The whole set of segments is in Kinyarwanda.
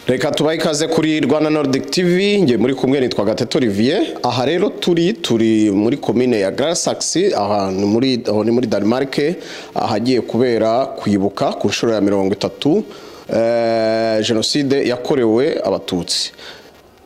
reka tubahe ikaze kuri rwanda nordic tv njye muri kumwe nitwa gateto olivier aha rero turi turi muri komine ya garasakisi ahantu muri aho ni muri denmark ahagiye kubera kwibuka ku nshuro ya mirongo itatu eh, jenoside yakorewe abatutsi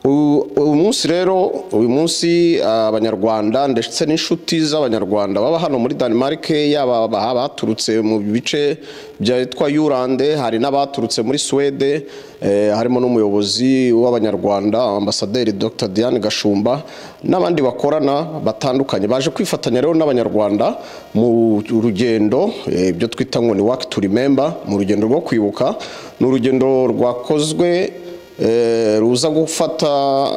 U- uyu munsi rero uyu munsi abanyarwanda ndetse n'inshuti z'abanyarwanda baba hano muri denmark yaba aba- abaturutse mu bice byitwa yurande hari n'abaturutse muri suwede eh, harimo n'umuyobozi w'abanyarwanda ambasaderi dr diane gashumba n'abandi bakorana batandukanye baje kwifatanya rero n'abanyarwanda mu rugendo eh, ibyo twita ngo ni work to remember mu rugendo rwo kwibuka ni urugendo rwakozwe eh, ruza gufata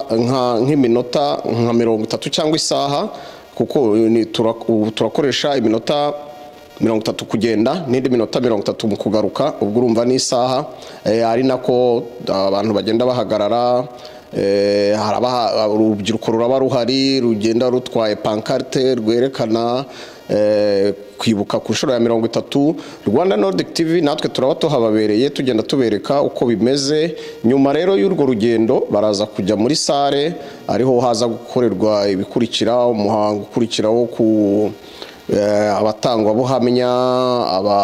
nka- nk'iminota nka mirongo itatu cyangwa isaha kuko ni- tura- ubu turakoresha iminota mirongo itatu kugenda n'indi minota mirongo itatu mu kugaruka ubwo urumva n'isaha eh, ari nako abantu bagenda bahagarara eh, haraba urubyiruko ruraba ruhari rugenda rutwaye pancarte rwerekana eh, kwibuka ku nshuro ya mirongo itatu rwanda nordic tv natwe turaba tuhababereye tugenda tubereka uko bimeze nyuma rero y'urwo rugendo baraza kujya muri sare ariho haza gukorerwa ibikurikira umuhango ukurikira wo ku eh, abatangwabuhamya aba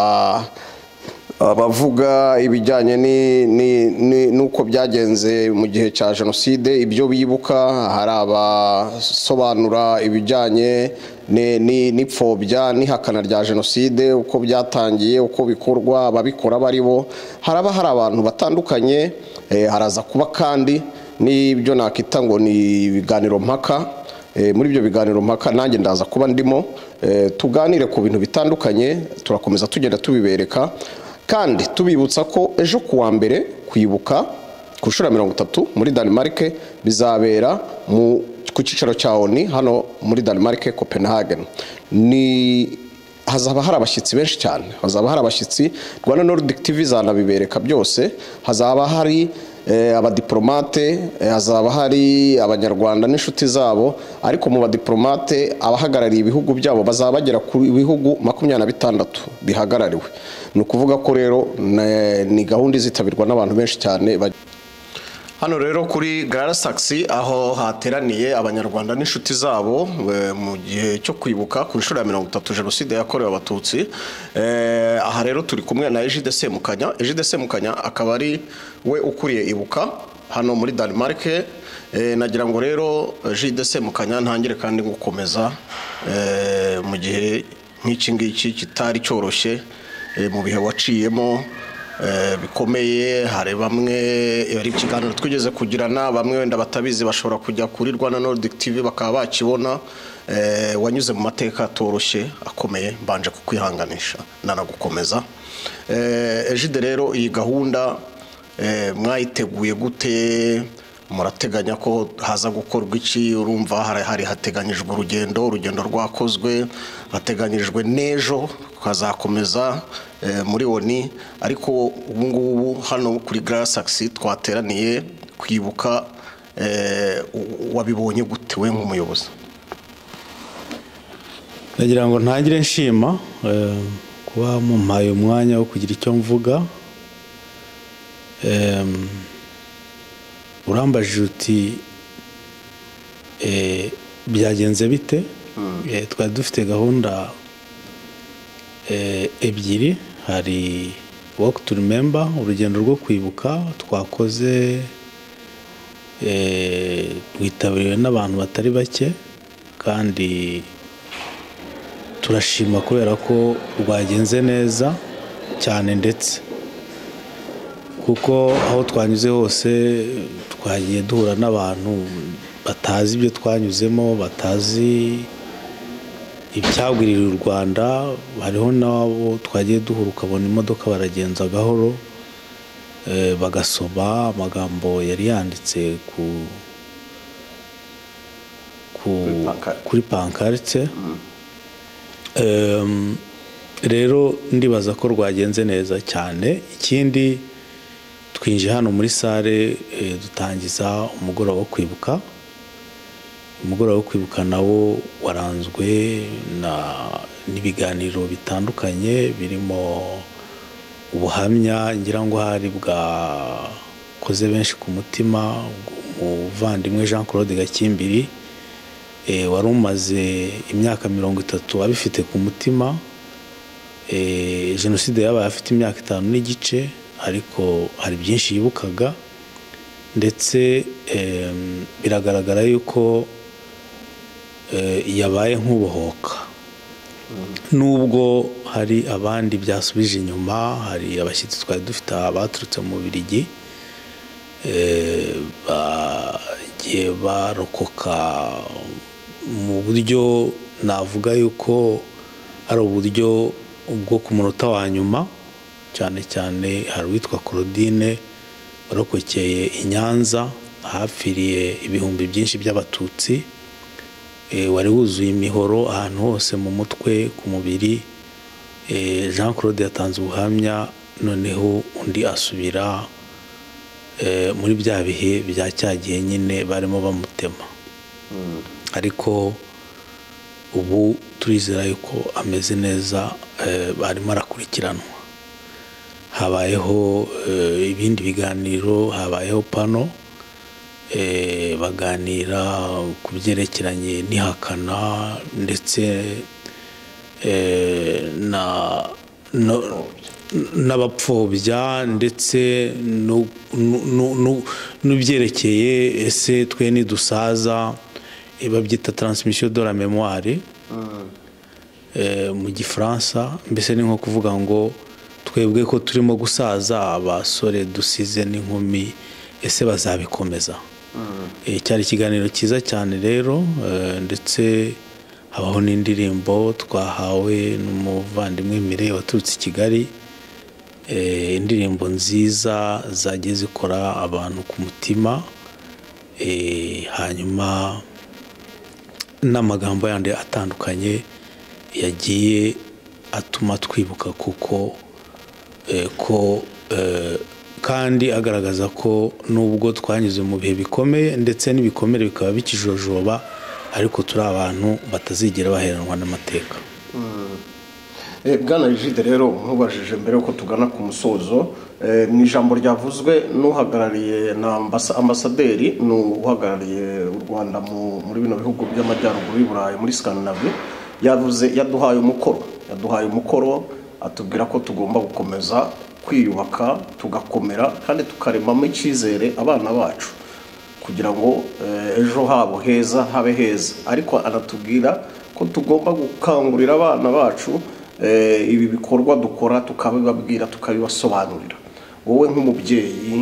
abavuga ibijyanye ni- ni- ni- n'uko byagenze mu gihe cya jenoside ibyo bibuka hari abasobanura ibijyanye ni- ni- n'ipfobya n'ihakana rya jenoside uko byatangiye uko bikorwa ababikora bari bo haraba hari abantu batandukanye eh, haraza kuba kandi n'ibyo nakita ngo ni ibiganiro mpaka Eh, muri ibyo biganiro mpaka nanjye ndaza kuba ndimo eh, tuganire ku bintu bitandukanye turakomeza tugenda tubibereka kandi tubibutsa ko ejo ku wa mbere kwibuka ku nshuro ya mirongo itatu muri Denmark bizabera mu ku cyicaro cya ONU hano muri Denmark Copenhagen ni hazaba hari abashyitsi benshi cyane hazaba hari abashyitsi rwanda nordic tv zanabibereka byose hazaba hari eh, abadiplomate eh, hazaba hari abanyarwanda n'inshuti zabo ariko mu badiplomate abahagarariye ibihugu byabo bazaba bagera ku bihugu makumyabiri na bitandatu bihagarariwe ni ukuvuga ko rero ne- ni gahunda izitabirwa n'abantu benshi cyane baj- Hano rero kuri Garasakisi aho hateraniye abanyarwanda n'inshuti zabo eh, mu gihe cyo kwibuka ku nshuro ya mirongo itatu jenoside yakorewe abatutsi Eh, aha rero turi kumwe na Egide Semukanya Egide Semukanya akaba ari we ukuriye ibuka hano muri Denmark Eh, nagira ngo rero Egide Semukanya ntangire kandi gukomeza eh, mu gihe nk'iki ngiki kitari cyoroshye eh, mu bihe waciyemo eh, bikomeye hari bamwe hari ikiganiro twigeze kugirana bamwe wenda batabizi bashobora kujya kuri rwanda nordic tv bakaba bakibona eh, wanyuze mu mateka atoroshye akomeye mbanje kukwihanganisha nanagukomeza Eh, ejide rero iyi gahunda eh, mwayiteguye gute murateganya ko haza gukorwa iki urumva hari hari hateganyijwe urugendo urugendo rwakozwe hateganyijwe n'ejo hazakomeza eh, muri oni ariko ubu ngubu hano kuri garasakisi twateraniye kwibuka eh, u- wabibonye gute we nk'umuyobozi ndagira ngo ntangire nshima eh, kuba mumpaye umwanya wo kugira icyo mvuga Em, urambajije uti eh, byagenze bite Eh, twari dufite gahunda eh, ebyiri hari walk to remember urugendo rwo kwibuka twakoze eh, rwitabiriwe n'abantu batari bake kandi turashima kubera ko rwagenze neza cyane ndetse kuko aho twanyuze hose twagiye duhura n'abantu batazi ibyo twanyuzemo batazi ibyagwirira u rwanda hariho n'abo twagiye duhura ukabona imodoka baragenza gahoro eh, bagasoma amagambo yari yanditse ku ku pancarte. kuri pankarite Em, rero ndibaza ko rwagenze neza cyane ikindi twinjiye hano muri sare eh, dutangiza umugoroba wo kwibuka umugoroba wo kwibuka nawo waranzwe na- n'ibiganiro bitandukanye birimo ubuhamya ngira ngo hari bwa bakoze benshi ku mutima umuvandimwe jean claude gakimbiri wari umaze imyaka mirongo itatu abifite ku mutima jenoside yabaye afite imyaka itanu n'igice ariko hari byinshi yibukaga ndetse biragaragara yuko yabaye nk'ubohoka nubwo hari abandi byasubije inyuma hari abashyitsi twari dufite abaturutse mu birigi bagiye barokoka mu buryo navuga yuko ari uburyo bwo ku munota wa nyuma cyane cyane hari uwitwa claudine warokokeye i nyanza ahapfiriye ibihumbi byinshi by'abatutsi wari wuzuye imihoro ahantu hose mu mutwe ku mubiri jean claude yatanze ubuhamya noneho undi asubira muri bya bihe bya cyagihe nyine barimo bamutema ariko ubu turizera yuko ameze neza barimo arakurikiranwa habayeho ibindi biganiro habayeho pano baganira ku byerekeranye n'ihakana ndetse n'abapfobya ndetse n'ibyerekeye ese twe ntidusaza babyita taransimisiyo do la memwari mu gifaransa mbese ni nko kuvuga ngo twebwe ko turimo gusaza abasore dusize n'inkumi ese bazabikomeza cyari ikiganiro cyiza cyane rero ndetse habaho n'indirimbo twahawe n'umuvandimwe mire waturutse i kigali indirimbo nziza zagiye zikora abantu ku mutima hanyuma n'amagambo yandi atandukanye yagiye atuma twibuka kuko ko kandi agaragaza ko nubwo twanyuze mu bihe bikomeye ndetse n'ibikomere bikaba bikijojoba ariko turi abantu batazigera baheranwa n'amateka bwana rigide rero nkubajije mbere yuko tugana ku musozo mu ijambo ryavuzwe n'uhagarariye na ambasaderi ni uhagarariye u rwanda muri bino bihugu by'amajyaruguru y'u burayi muri sikandinavi yavuze yaduhaye umukoro yaduhaye umukoro atubwira ko tugomba gukomeza kwiyubaka tugakomera kandi tukaremamo icyizere abana bacu kugira ngo ejo habo heza habe heza ariko anatubwira ko tugomba gukangurira abana bacu ibi bikorwa dukora tukabibabwira tukabibasobanurira wowe nk'umubyeyi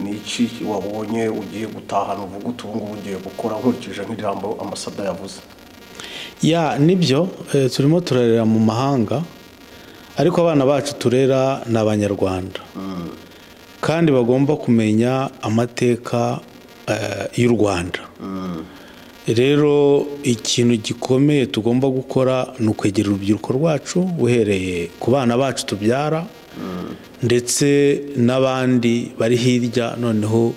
ni iki wabonye ugiye gutahana uvuga utu ngubu ugiye gukora nkurikije nk'ijambo ambasada yavuze ya nibyo turimo turarera mu mahanga ariko abana bacu turera ni abanyarwanda kandi bagomba kumenya amateka y'u rwanda rero ikintu gikomeye tugomba gukora ni ukwegera urubyiruko rwacu uhereye ku bana bacu tubyara ndetse n'abandi bari hirya noneho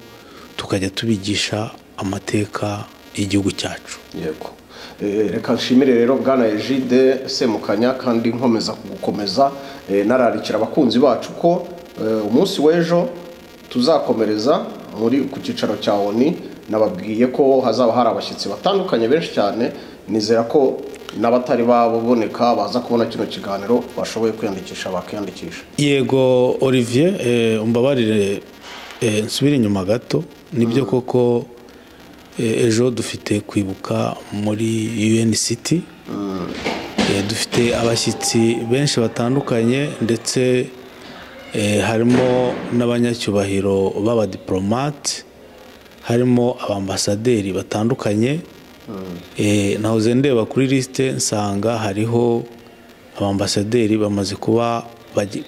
tukajya tubigisha amateka y'igihugu cyacu yego reka nshimire rero bwana ejide semukanya kandi nkomeza gukomeza nararikira abakunzi bacu ko umunsi w'ejo tuzakomereza muri ku cyicaro cya oni nababwiye ko hazaba hari abashyitsi batandukanye benshi cyane nizera ko n'abatari baboneka baza kubona kino kiganiro bashoboye kwiyandikisha bakiyandikisha yego olivier umbabarire nsubire inyuma gato nibyo koko ejo dufite kwibuka muri un city dufite abashyitsi benshi batandukanye ndetse harimo n'abanyacyubahiro b'abadiporomate harimo abambasaderi batandukanye nahoze ndeba kuri lisite nsanga hariho abambasaderi bamaze kuba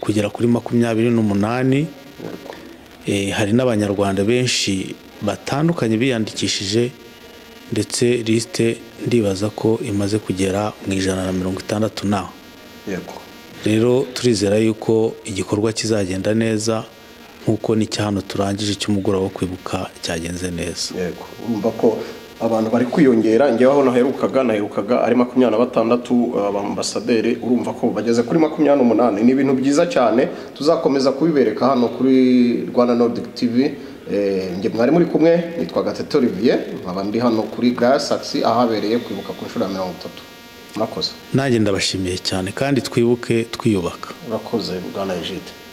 kugera kuri makumyabiri n'umunani hari n'abanyarwanda benshi batandukanye biyandikishije ndetse lisite ndibaza ko imaze kugera mu ijana na mirongo itandatu na rero turizera yuko igikorwa kizagenda neza nk'uko n'icya hano turangije cy'umugoroba wo kwibuka cyagenze neza yego urumva ko abantu bari kwiyongera njyewe aho naherukaga naherukaga ari makumyabiri na batandatu abambasaderi urumva ko bageze kuri makumyabiri n'umunani ni ibintu byiza cyane tuzakomeza kubibereka hano kuri rwanda nordic tv njye mwari muri kumwe nitwa gatete olivier nkaba ndi hano kuri gare sakisi ahabereye kwibuka ku nshuro ya mirongo itatu murakoze nanjye ndabashimiye cyane kandi twibuke twiyubaka urakoze bwana ejide